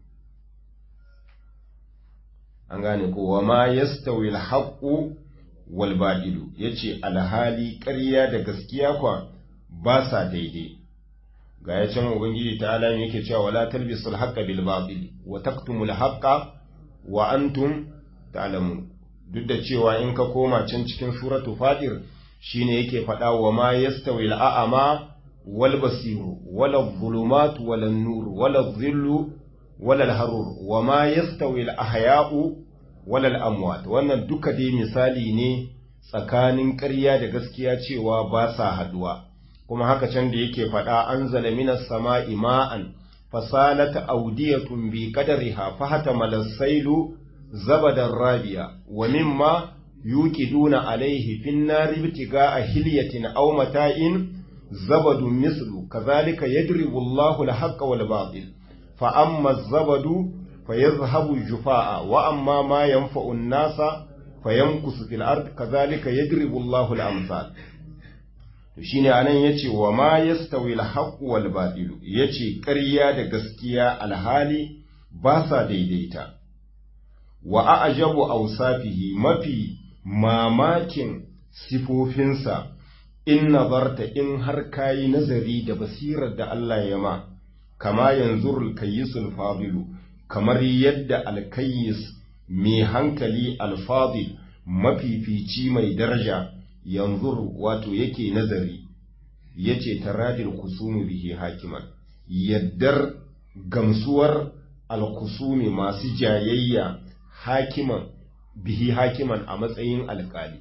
an gane ko wa ma yastawi al-haqqu wal ba'ilu yace alhali ƙarya da gaskiya kwa ba sa daidai ga ya can ubangiji ta alam yake cewa wala talbisu al-haqqa bil batil wa taktumu al-haqqa wa antum ta'lamun duk da cewa in ka koma can cikin suratu fatir shine yake faɗa wa ma yastawi al-a'ma wal basiru wala dhulumat wala nur wala dhillu wala al-harur wa ma yastawi al-ahya'u wala al-amwat wannan duka dai misali ne tsakanin ƙarya da gaskiya cewa ba sa haduwa kuma haka can da yake faɗa anzala minas sama'i ma'an fasalat awdiyatun bi qadariha fahatama as-sailu zabadan rabiya wa mimma yuqiduna alaihi fin nari ibtiga'a hilyatin aw mata'in zabadun mislu kazalika yadribu Allahu al-haqqa wal batil fa amma az-zabadu fayadhhabu jufaa'a wa amma ma yanfa'u an-nasa fayamkusu fil ard kazalika yadribu Allahu al-amsal to shine anan yace wa ma yastawi al-haqqu wal batil yace ƙarya da gaskiya alhali ba sa daidaita wa a'jabu awsafihi mafi mamakin sifofinsa in nazarta in har kayi nazari da basirar da Allah ya ma kama yanzurul kayyisul fadilu kamar yadda alkayyis mai hankali alfadil mafifici mai daraja yanzur wato yake nazari yace taradil kusumi bihi hakiman yaddar gamsuwar alkusumi masu jayayya hakiman bihi hakiman a matsayin alkali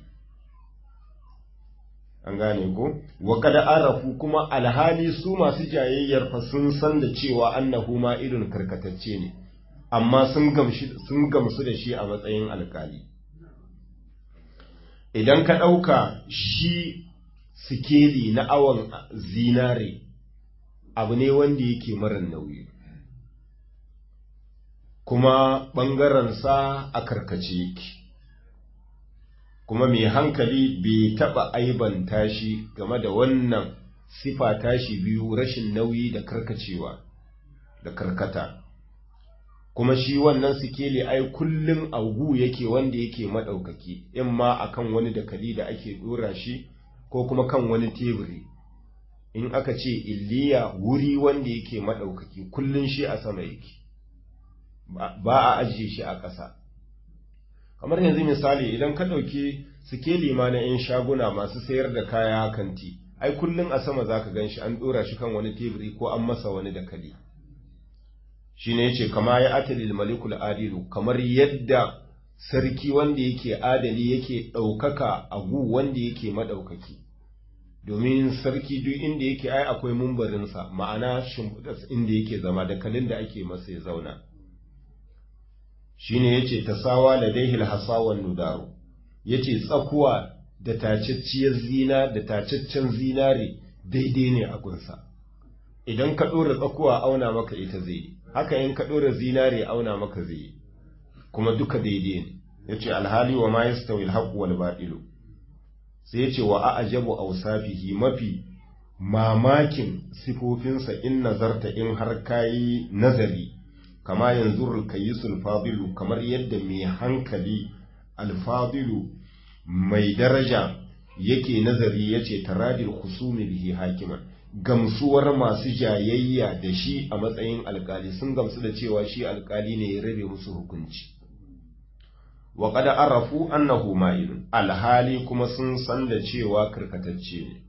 an gane ko wa kada arafu kuma alhali su masu jayayyar fa sun san da cewa annahu ma irin karkatacce ne amma sun sun gamsu da shi a matsayin alkali idan ka ɗauka shi sikeli na awon zinare abu ne wanda yake marar nauyi kuma ɓangarensa a karkace yake kuma mai hankali bai taɓa aibanta shi game da wannan sifa tashi biyu rashin nauyi da karkacewa da karkata kuma shi wannan sikeli ai kullum augu yake wanda yake maɗaukaki in ma akan wani dakali da ake ɗora shi ko kuma kan wani teburi in aka ce illiya wuri wanda yake maɗaukaki kullum shi a sama yake ba a ajiye shi a ƙasa kamar yanzu misali idan ka ɗauki sikeli ma na 'yan shaguna masu sayar da kaya kanti ai kullum a sama za ka gan shi an ɗora shi kan wani teburi ko an masa wani dakali shi ne ce kama ya atalil malikul adilu kamar yadda sarki wanda yake adali yake ɗaukaka a gu wanda yake maɗaukaki domin sarki duk inda yake ai akwai mumbarinsa ma'ana shimfiɗas inda yake zama dakalin da ake masa ya zauna shine yace tasawa ladaihi alhasawan nudaru yace tsakuwa da tacacciyar zina da tacaccen zinare daidai ne a gunsa idan ka dora tsakuwa auna maka ita zai haka in ka dora zinare auna maka zai kuma duka daidai ne yace alhali wa ma yastawi alhaqu wal batilu sai yace wa a'jabu awsafihi mafi mamakin sifofinsa in nazarta in har kayi nazari kama yanzu alkayisul fadilu kamar yadda mai hankali alfadilu mai daraja yake nazari yace taradil khusumi bihi hakiman gamsuwar masu jayayya da shi a matsayin alkali sun gamsu da cewa shi alkali ne ya rabe musu hukunci wa qad arafu annahu ma'ilun alhali kuma sun san da cewa karkatacce ne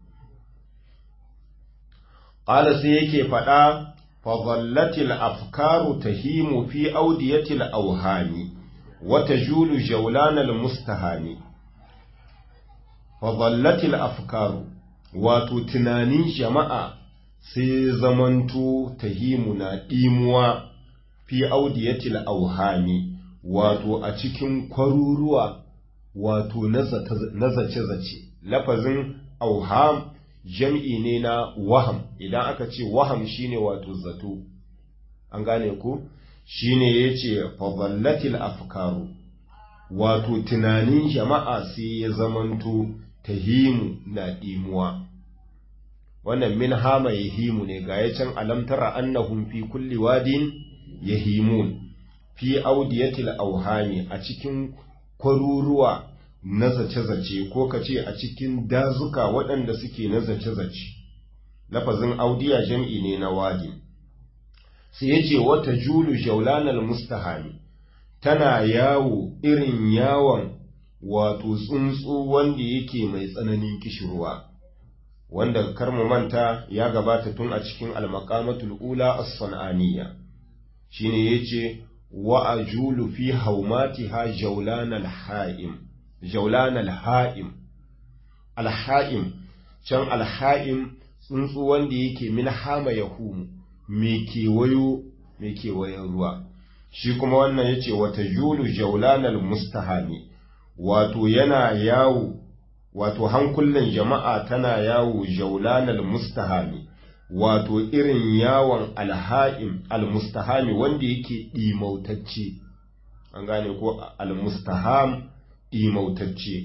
qala sai yake faɗa فظلت الأفكار تهيم في أودية الأوهام وتجول جولان المستهان فظلت الأفكار wato tunanin jama'a sai zamanto tahimu na ɗimuwa fi audiyatil auhami wato a cikin kwaruruwa wato na zace-zace lafazin auham jam'i ne na waham idan aka ce waham shine wato zato an gane ku shine ya ce fadallatil afkaru wato tunanin jama'a sai ya zamanto tahimu na ɗimuwa wannan min hama yahimu ne ga ya can alamtara annahum fi kulli wadin yahimun fi audiyatil auhami a cikin kwaruruwa na zace-zace ko ka ce a cikin dazuka waɗanda suke na zace-zace lafazin audiya jam'i ne na wadi sai ya ce wata julu jaulanal mustahami tana yawo irin yawon wato tsuntsu wanda yake mai tsananin kishirwa wanda karmu manta ya gabata tun a cikin almakamatul ula as-san'aniya shine yace wa ajulu fi haumatiha jaulanal ha'im jaulanal ha'im al-ha'im can al-ha'im tsuntsu wanda yake min hama yahumu me kewayo me kewayen ruwa shi kuma wannan yace wata julu jaulanal mustahami wato yana yawo wato hankulan jama'a tana yawo jaulanal mustahami wato irin yawon alha'im almustahami wanda yake ɗimautacce an gane ko almustaham ɗimautacce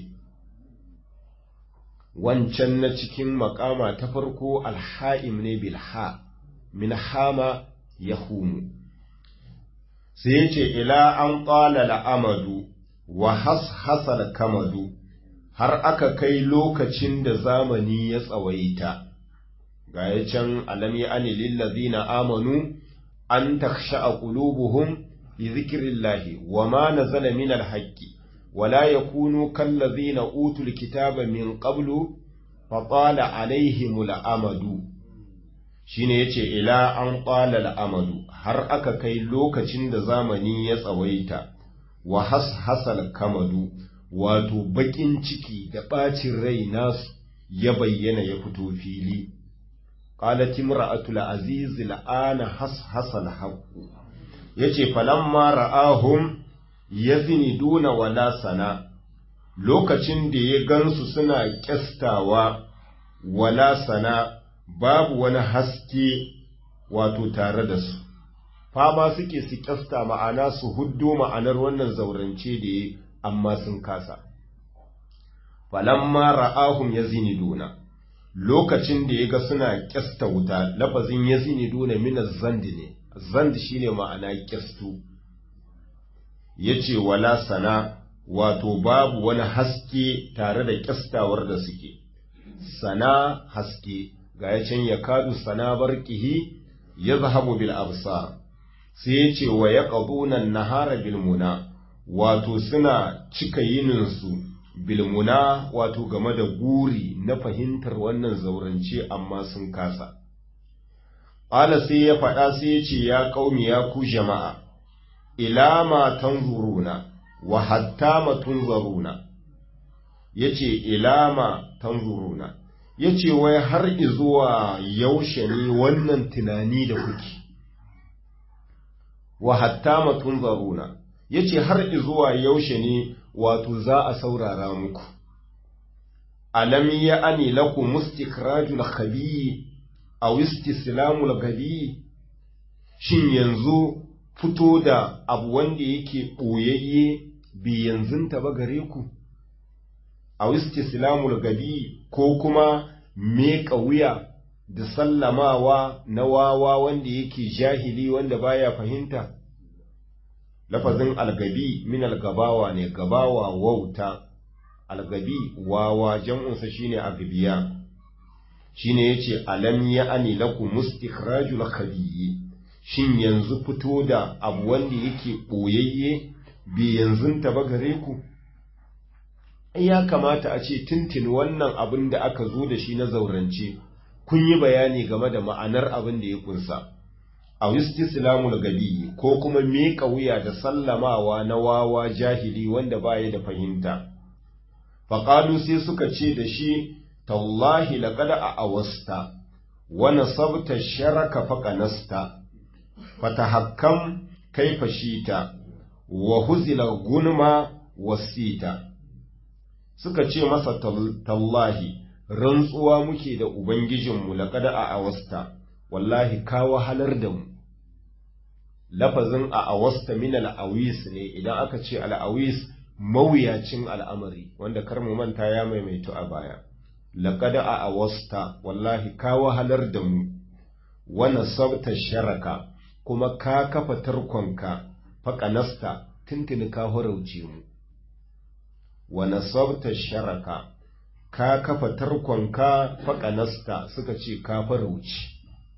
wancan na cikin makama ta farko alha'im ne bilha min hama yahumu sai ya ce ila an ƙwala la'amadu wa hashasal kamadu har aka kai lokacin da zamani ya tsawaita ga ya can alami ani lillazina amanu an taksha'a qulubuhum li zikrillahi wa ma nazala min alhaqqi wa la yakunu kallazina utul kitaba min qablu fa tala alaihimul amadu shine yace ila an qala al'amadu har aka kai lokacin da zamani ya tsawaita wa hashasal kamadu wato bakin ciki da ɓacin rai nasu ya bayyana ya fito fili qalat imra'atul aziz al'ana hashasal haqqu yace falamma ra'ahum yaziniduna wala sana lokacin da ya gansu suna kyastawa wala sana babu wani haske wato tare da su fama suke su kyasta ma'ana su huddo ma'anar wannan zaurance da ya amma sun kasa falamma ra'ahum yaziniduna lokacin da yaga suna kyasta wuta lafazin yaziniduna min az-zand ne zand shine ma'ana kyastu yace wala sana wato babu wani haske tare da kyastawar da suke sana haske ga ya can yakadu sana barqihi yazhabu bil absar sai yace wa yaqduna an-nahara bil muna wato suna cika yininsu bilmuna wato game da guri na fahimtar wannan zaurance amma sun kasa. Ƙala sai ya faɗa sai ya ce ya ƙaumi ya ku jama'a, ila ma tanzuruna wa hatta ma tunzaruna, ya ce ila ma tanzuruna, ya ce wai har izuwa yaushe ne wannan tunani da kuke, wa hatta ma tunzaruna. ya ce har izuwa yaushe ne wato za a saurara muku. Alam ya ani laku mustikrajul khabi a istislamul gabi shin yanzu fito da abu wanda yake ɓoyayye bi yanzun ba gare ku? A istislamul gabi ko kuma meƙa wuya da sallamawa na wawa wanda yake jahili wanda baya fahimta? lafazin algabi min algabawa ne gabawa wauta algabi wawa jam'unsa shine agbiya shine yace alam ya ani lakum mustikhrajul khabiyyi shin yanzu fito da abu wanda yake boyayye bi yanzu ta ba gare ku ya kamata a ce tintin wannan abin da aka zo da shi na zaurance kun yi bayani game da ma'anar abin da ya kunsa a istislamul gadi ko kuma miƙa wuya da sallamawa na wawa jahili wanda baya da fahimta faƙalu sai suka ce da shi tallahi laqad a'awasta wa nasabta sharaka faqanasta fatahakkam kaifa shita wa huzila gunma wasita suka ce masa tallahi rantsuwa muke da ubangijinmu laqad a'awasta wallahi ka wahalar da mu lafazin a'awasta min al-awis ne idan aka ce al-awis mawuyacin al'amari wanda kar mu manta ya maimaitu a baya laqad a'awasta wallahi ka wahalar da mu wa nasabta sharaka kuma ka kafa tarkonka faƙanasta tuntuni ka horauce mu wa nasabta sharaka ka kafa tarkonka faƙanasta suka ce ka farauci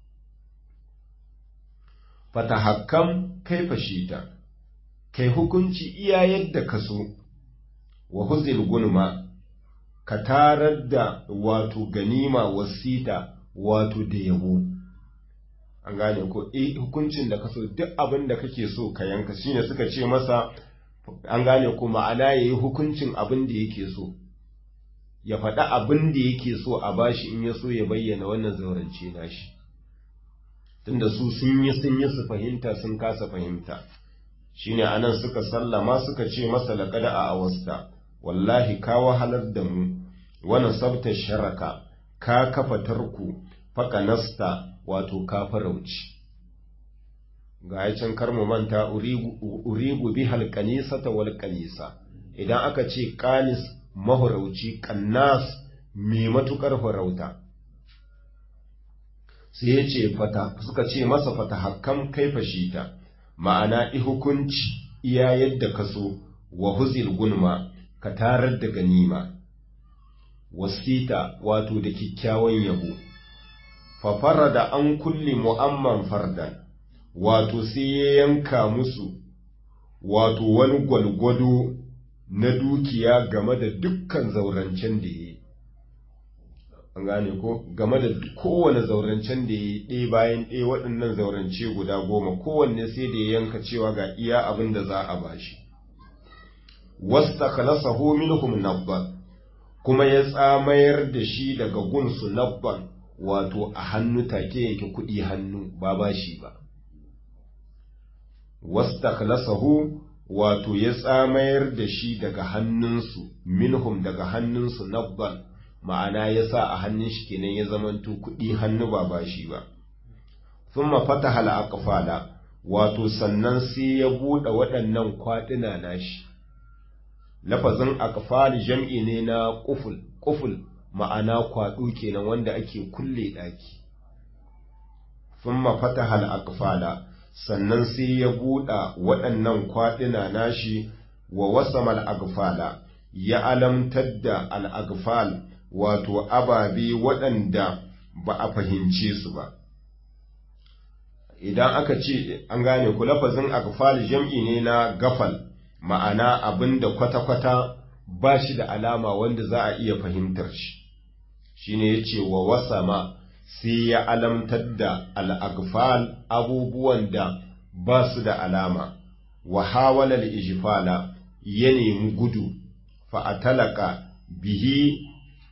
fatahakkam kai fashita kai hukunci iya yadda ka so wa huzil gunma ka tarar da wato ganima wasita wato da yabo an gane ko eh hukuncin da ka so duk abin da kake so ka yanka shine suka ce masa an gane ko ma'ana yayi hukuncin abin da yake so ya faɗa abin da yake so a bashi in ya so ya bayyana wannan zaurance nashi tunda su sun yi sun yi su fahimta sun kasa fahimta shine anan suka sallama suka ce masa laqad a awasta wallahi ka wahalar da mu wannan sabta sharaka ka kafa tarku faƙanasta wato ka farauci ga ya can kar mu manta urigu bi halkanisata wal kanisa idan aka ce kanis mahurauci kannas mai matukar farauta sai ya ce fata suka ce masa fata hakkam kai fashita ma'ana hukunci iya yadda ka so wa huzil gunma ka tarar da ganima wasita wato da kyakkyawan yabo fafara da an kulli mu'amman fardan wato sai ya yanka musu wato wani gwalgwado na dukiya game da dukkan zaurancen da ya yi an gane ko game da kowane zaurancen da ya yi ɗaya bayan ɗaya waɗannan zaurance guda goma kowanne sai da ya yanka cewa ga iya abin da za a bashi wasta khalasahu minhum nabban kuma ya tsamayar da shi daga gunsu nabban wato a hannu take yake kuɗi hannu ba bashi ba wastakhlasahu wato ya tsamayar da shi daga hannunsu minhum daga hannunsu nabban ma'ana ya sa a hannun shi kenan ya zamanto kuɗi hannu ba bashi ba thumma fataha al-aqfala wato sannan sai ya buɗe waɗannan kwaɗina nashi lafazin aqfal jam'i ne na quful quful ma'ana kwaɗo kenan wanda ake kulle ɗaki thumma fataha al-aqfala sannan sai ya buɗa waɗannan kwaɗina nashi wa wasamal agfala ya alamtar da al'agfal wato ababe waɗanda ba a fahimce su ba idan aka ce an gane ku lafazin agfal jam'i ne na gafal ma'ana abin da kwata-kwata ba shi da alama wanda za a iya fahimtar shi shine ya ce wa wasama sai ya alamtar da al'agfal abubuwan da ba su da alama, wa hawalar ijifala ya nemi gudu, fa'atalaka bihi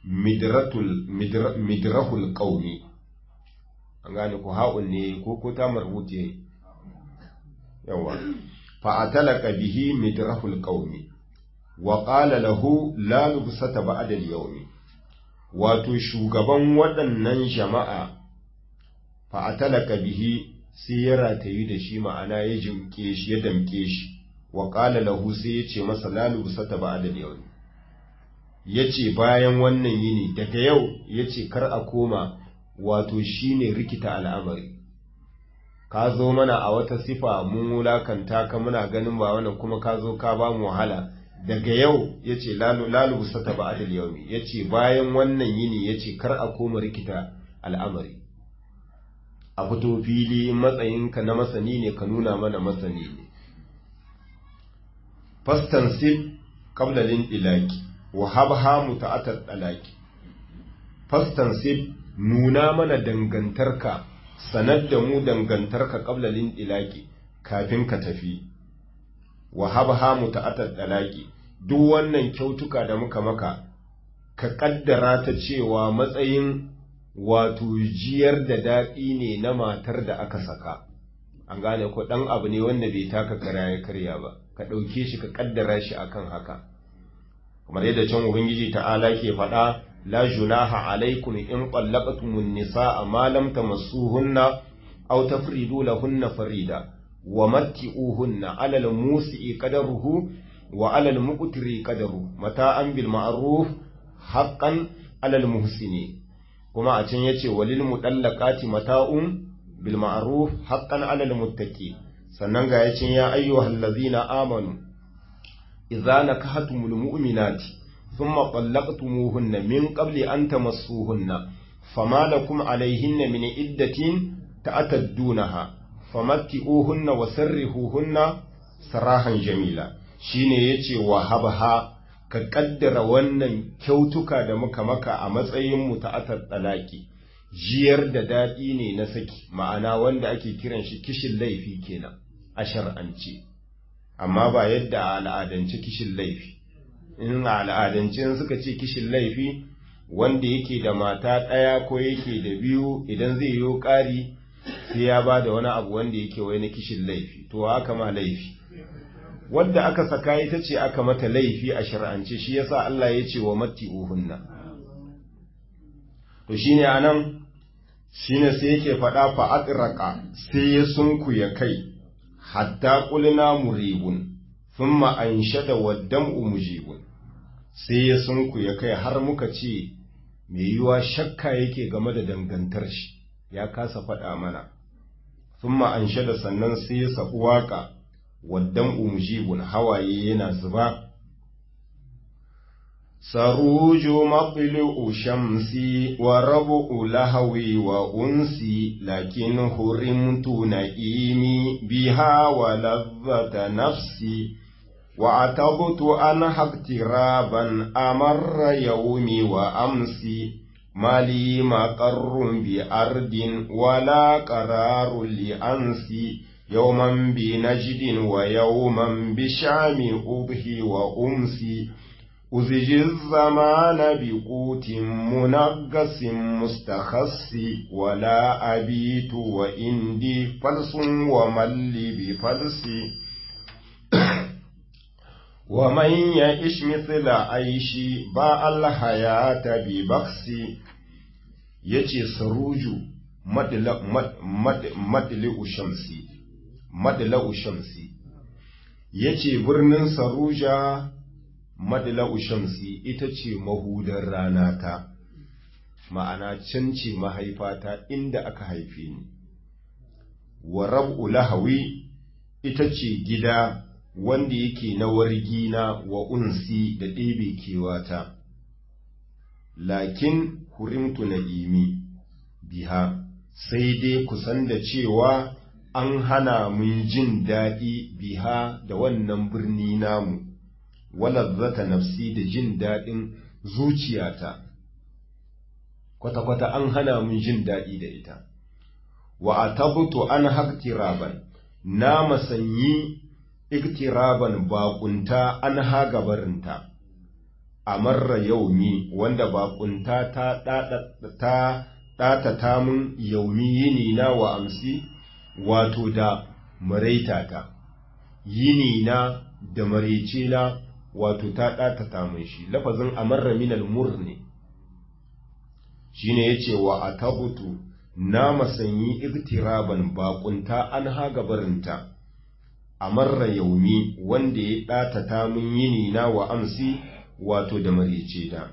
midrahul ƙauni. An gane ku ha'un ne ko ko ta marbuce yawa. Fa'atalaka bihi midrahul ƙauni, wa ƙala lahu lalubsata ba'adal yaumi. Wato, shugaban waɗannan jama'a fa'atalaka bihi sai ya ratayi da shi ma'ana ya jimke shi ya damke shi wa ƙala lahu sai ya ce masa lalu sata ba da yau ya ce bayan wannan yini daga yau ya ce kar a koma wato shi ne rikita al'amari ka zo mana a wata sifa mun wulakanta ka muna ganin ba wannan kuma ka zo ka ba mu wahala daga yau ya ce lalu sata ba da yau ya ce bayan wannan yini ya ce kar a koma rikita al'amari a fito fili matsayinka na masani ne ka nuna mana masani ne fastansib qablalin ilaki wa habha muta'atat dalaki fastansib nuna mana dangantarka sanar da mu dangantarka qablalin ilaki kafin ka tafi wa habha muta'atat dalaki duk wannan kyautuka da muka maka ka kaddara ta cewa matsayin wato jiyar da daɗi ne na matar da aka saka an gane ko ɗan abu ne wanda bai taka kara ya karya ba ka ɗauke shi ka kaddara shi akan haka kamar yadda can ubangiji ta'ala ke faɗa la junaha alaikum in qallaqtumun nisaa ma lam tamassuhunna aw tafridu lahunna farida wa matti'uhunna 'ala al-musi'i qadaruhu wa 'ala al-muqtiri qadaru mata'an bil ma'ruf haqqan 'ala al-muhsini kuma a can yace walil mudallaqati mata'un bil ma'ruf haqqan 'ala al-muttaqi sannan ga yacin ya ayyuhallazina amanu idza nakahtumul mu'minati thumma talaqtumuhunna min qabli an tamassuhunna fama lakum alayhinna min iddatin ta'taddunaha famatti'uhunna wasarrihuhunna sarahan jamila shine yace wa habha ka kaddara wannan kyautuka da muka maka a matsayin muta'atar talaki jiyar da daɗi ne na saki ma'ana wanda ake kiran shi kishin laifi kenan a shar'ance amma ba yadda a al'adance kishin laifi in a al'adance suka ce kishin laifi wanda yake da mata ɗaya ko yake da biyu idan zai yi ƙari sai ya ba da wani abu wanda yake wai na kishin laifi to haka ma laifi wadda aka saka ita ce aka mata laifi a shar'ance shi yasa Allah ya ce wa matti uhunna to shine anan shine sai yake faɗa fa atraqa sai ya sunkuya kai hatta qulna muribun thumma anshada waddam'u mujibun sai ya sunkuya kai har muka ce mai yiwa shakka yake game da dangantar shi ya kasa faɗa mana thumma anshada sannan sai ya sabu waka waddam'u mujibun hawaye yana zuba سروج مطلع شمسي وربع لهوي وأنسي لكن هرمت نئيمي بها ولذة نفسي وعتبت أنها اقترابا أمر يومي وأمسي ما لي مقر بأرض ولا قرار لأنسي يوما بنجد ويوما بشام أبهي وأمسي أزج الزمان بقوت منغس مستخص ولا أبيت وإندي فلس ومل بفلس ومن يعش مثل عيشي باء الحياة ببخس يجي سروج مدلع شمسي مدلع شمسي yace birnin saruja madla'u shamsi ita ce mahudar rana ta ma'ana can ce mahaifata inda aka haife ni wa rab'u lahawi ita ce gida wanda yake na wargina wa unsi da ɗebe kewata lakin hurimtu na'imi biha sai dai kusan da cewa an hana mun jin daɗi biha da wannan birni namu walazzata nafsi da jin daɗin zuciyata kwata-kwata an hana mun jin daɗi da ita wa a tabuto an haktiraban na masanyi iktiraban baƙunta an hagabarinta a marra yaumi wanda baƙunta ta ɗatata mun yaumi yini na wa amsi wato da maraitata yini na da marece na wato ta ɗatata mun shi lafazin amarra minal mur ne shi ne ya ce wa a tabutu na masanyi iktiraban baƙunta an haga barinta amarra yaumi wanda ya ɗatata mun yini na wa amsi wato da marece da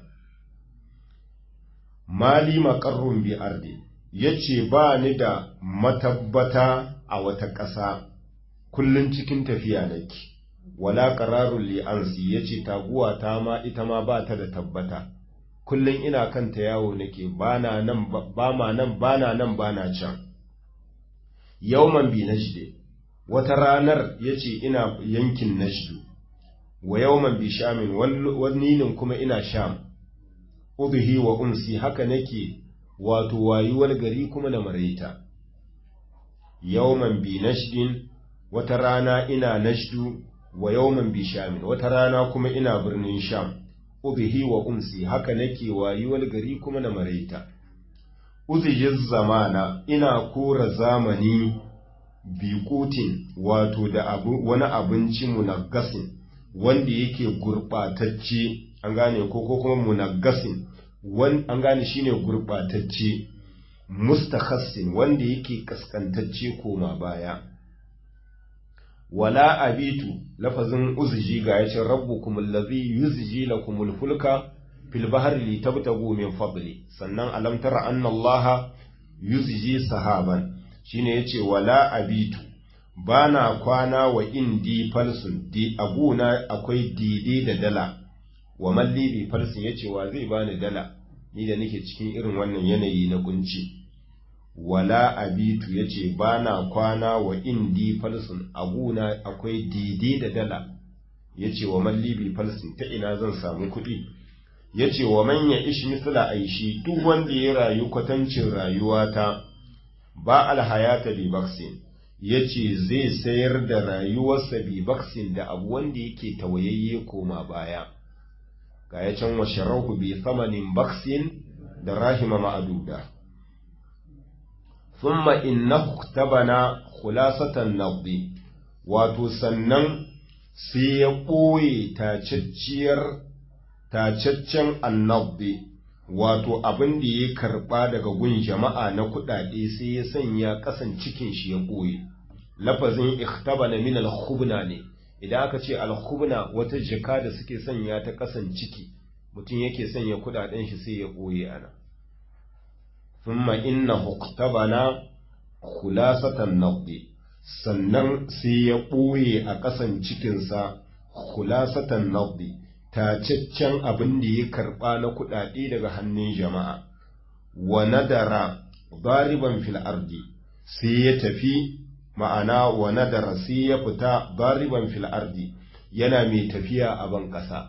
mali maƙarrun bi ardi ya ce ba ni da matabbata a wata ƙasa kullum cikin tafiya nake wala qararul li ansi yace taguwa ta ma ita ma ba ta da tabbata kullun ina kanta yawo nake bana nan ba ma nan bana nan bana can yawman bi najde wata ranar yace ina yankin najdu wa yawman bi shamin wanninin kuma ina sham udhi wa umsi haka nake wato wayuwar gari kuma na maraita yawman bi najdin wata rana ina najdu wa yawman bi shamin wata rana kuma ina birnin sham ubihi wa umsi haka nake wayuwar gari kuma na maraita uzijiz zamana ina kora zamani biƙutin wato da abu wani abinci munaggasin wanda yake gurɓatacce an gane ko ko kuma munaggasin an gane shine gurɓatacce mustakhassin wanda yake kaskantacce koma baya wala abitu lafazin uzji ga yace rabbukum allazi yuzji lakumul fulka fil bahri litabtagu min fadli sannan alam tara anna allaha yuzji sahaban shine yace wala abitu bana kwana wa indi falsun di aguna akwai dide da dala wa malli bi falsun yace wa zai bani dala ni da nake cikin irin wannan yanayi na kunci wala abitu yace bana kwana wa indi falsun aguna akwai dide da dala yace wa malli bi falsun ta ina zan samu kuɗi yace wa man ya ish misla aishi duk wanda ya rayu kwatancin rayuwata ba alhayata bi baksin yace zai sayar da rayuwarsa bi baksin da abu wanda yake tawayayye koma baya ga ya can wa sharahu bi thamanin baksin da rahima ma'aduda thumma innahu tabana khulasatan naqdi wato sannan sai ya ɓoye tacacciyar tacaccen annabdi wato abin da ya karɓa daga gun jama'a na kuɗaɗe sai ya sanya ƙasan cikin shi ya ɓoye lafazin ikhtabana min al-khubna ne idan aka ce al-khubna wata jaka da suke sanya ta ƙasan ciki mutum yake sanya kuɗaɗen shi sai ya ɓoye ana thumma innahu ikhtabana khulasatan naqdi sannan sai ya ɓoye a ƙasan cikinsa khulasatan naqdi tacaccen abin da ya karɓa na kuɗaɗe daga hannun jama'a, wa nadara bariban fil ardi sai ya tafi ma'ana wa nadara sai ya fita bariban fil ardi yana mai tafiya a ban ƙasa.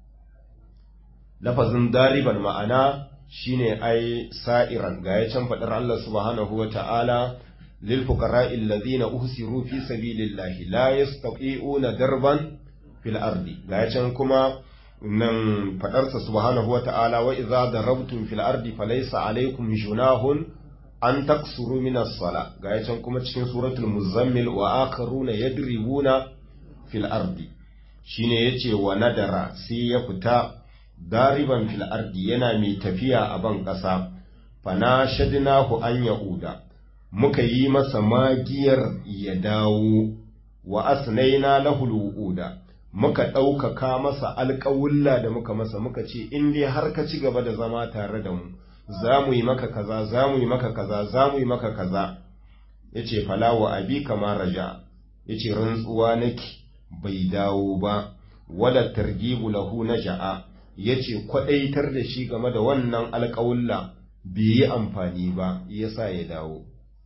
Lafazin dariban ma'ana shine ai sa'iran ga ya can faɗar Allah subhanahu wa ta'ala lil fuqara'i allazina uhsiru fi sabilillahi la yastati'una darban fil ardi ga ya can kuma nan fadarsa subhanahu wa ta'ala wa idza darabtum fil ardi falaysa alaykum junahun an taksuru min as-sala ga yacan kuma cikin suratul muzammil wa akharuna yadribuna fil ardi shine yace wa nadara sai ya fita dariban fil ardi yana mai tafiya a ban kasa fana shadnahu an yauda muka yi masa magiyar ya dawo wa asnaina lahu lu'uda muka ɗaukaka masa alƙawulla da muka masa muka ce in dai har ka ci gaba da zama tare da mu za mu yi maka kaza za mu yi maka kaza za mu yi maka kaza ya ce falawa abi kama raja ya ce rantsuwa nake bai dawo ba wala targibu lahu na ja'a ya ce kwaɗaitar da shi game da wannan alƙawulla bai yi amfani ba ya sa ya dawo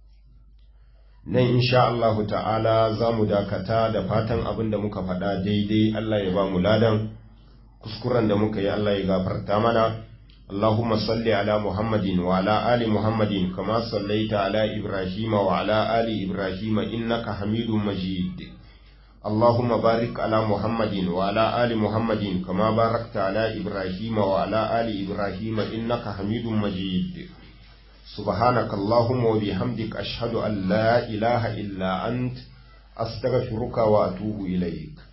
nan insha Allahu ta'ala za mu dakata da fatan abin da muka faɗa daidai Allah ya ba mu ladan kuskuren da muka yi Allah ya gafarta mana Allahumma salli ala Muhammadin wa ala ali Muhammadin kama sallaita ala Ibrahim wa ala ali Ibrahim innaka Hamidum Majid اللهم بارك على محمد وعلى آل محمد كما باركت على إبراهيم وعلى آل إبراهيم إنك حميد مجيد سبحانك اللهم وبحمدك أشهد أن لا إله إلا أنت أستغفرك وأتوب إليك